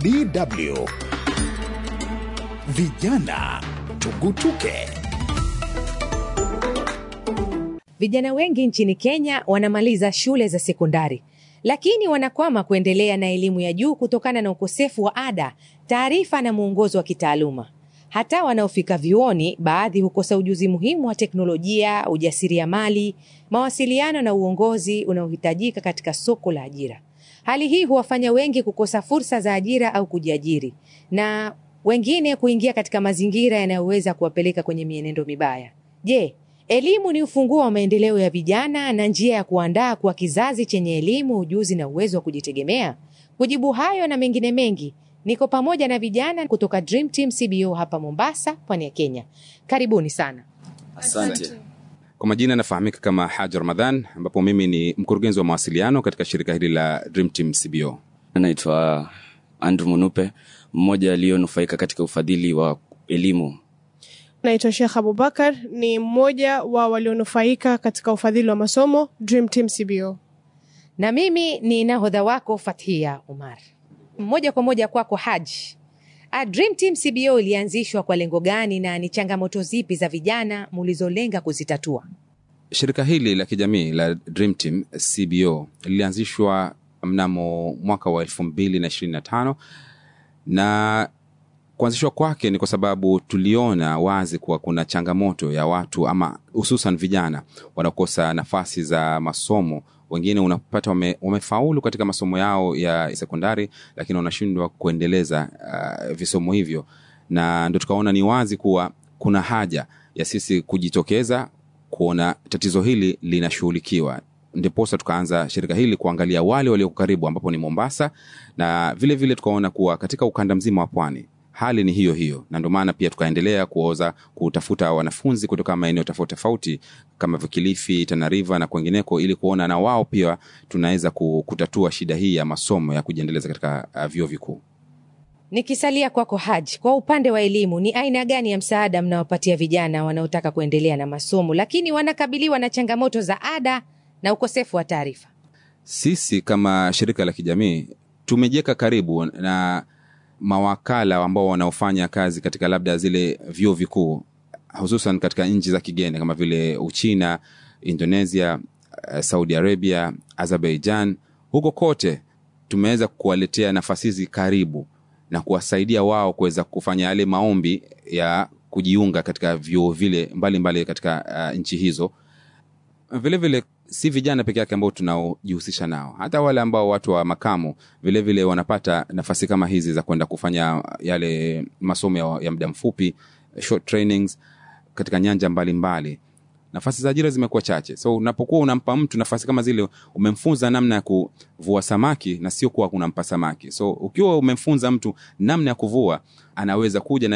DW Vijana Tugutuke. Vijana wengi nchini Kenya wanamaliza shule za sekondari, lakini wanakwama kuendelea na elimu ya juu kutokana na ukosefu wa ada, taarifa na mwongozo wa kitaaluma. Hata wanaofika vyuoni, baadhi hukosa ujuzi muhimu wa teknolojia, ujasiriamali, mawasiliano na uongozi unaohitajika katika soko la ajira. Hali hii huwafanya wengi kukosa fursa za ajira au kujiajiri na wengine kuingia katika mazingira yanayoweza kuwapeleka kwenye mienendo mibaya. Je, elimu ni ufunguo wa maendeleo ya vijana na njia ya kuandaa kuwa kizazi chenye elimu, ujuzi na uwezo wa kujitegemea? Kujibu hayo na mengine mengi, niko pamoja na vijana kutoka Dream Team CBO hapa Mombasa, pwani ya Kenya. Karibuni sana. Asante. Kwa majina nafahamika kama Haji Ramadhan, ambapo mimi ni mkurugenzi wa mawasiliano katika shirika hili la Dream Team CBO. Naitwa Andrew Munupe, mmoja aliyonufaika katika ufadhili wa elimu. Naitwa Sheikh Abubakar, ni mmoja wa walionufaika katika ufadhili wa masomo Dream Team CBO. Na mimi ni nahodha wako Fathia Umar. Moja kwa moja kwako Haji. A Dream Team CBO ilianzishwa kwa lengo gani na ni changamoto zipi za vijana mulizolenga kuzitatua? Shirika hili la kijamii la Dream Team CBO lilianzishwa mnamo mwaka wa elfu mbili na ishirini na tano na kuanzishwa kwake ni kwa sababu tuliona wazi kuwa kuna changamoto ya watu ama hususan vijana wanaokosa nafasi za masomo. Wengine unapata wame, wamefaulu katika masomo yao ya sekondari, lakini wanashindwa kuendeleza uh, visomo hivyo, na ndo tukaona ni wazi kuwa kuna haja ya sisi kujitokeza kuona tatizo hili linashughulikiwa ndiposa tukaanza shirika hili kuangalia wale walioko karibu ambapo ni Mombasa, na vile vile tukaona kuwa katika ukanda mzima wa pwani hali ni hiyo hiyo, na ndio maana pia tukaendelea kuoza kutafuta wanafunzi kutoka maeneo tofauti tofauti kama Kilifi, Tana River na kwengineko, ili kuona na wao pia tunaweza kutatua shida hii ya masomo ya kujiendeleza katika uh, vyuo vikuu. Nikisalia kwako Haji, kwa upande wa elimu, ni aina gani ya msaada mnawapatia vijana wanaotaka kuendelea na masomo lakini wanakabiliwa na changamoto za ada na ukosefu wa taarifa? Sisi kama shirika la kijamii tumejiweka karibu na mawakala ambao wanaofanya kazi katika labda zile vyuo vikuu hususan katika nchi za kigeni kama vile Uchina, Indonesia, Saudi Arabia, Azerbaijan. Huko kote tumeweza kuwaletea nafasi hizi karibu na kuwasaidia wao kuweza kufanya yale maombi ya kujiunga katika vyuo vile mbalimbali mbali katika uh, nchi hizo. Vilevile vile, si vijana peke yake ambao tunaojihusisha nao, hata wale ambao watu wa makamu vilevile vile wanapata nafasi kama hizi za kwenda kufanya yale masomo ya, ya muda mfupi short trainings katika nyanja mbalimbali mbali. Nafasi za ajira zimekuwa chache, so unapokuwa unampa mtu nafasi kama zile, umemfunza namna ya kuvua samaki na sio kuwa unampa samaki. So ukiwa umemfunza mtu namna ya kuvua, anaweza kuja na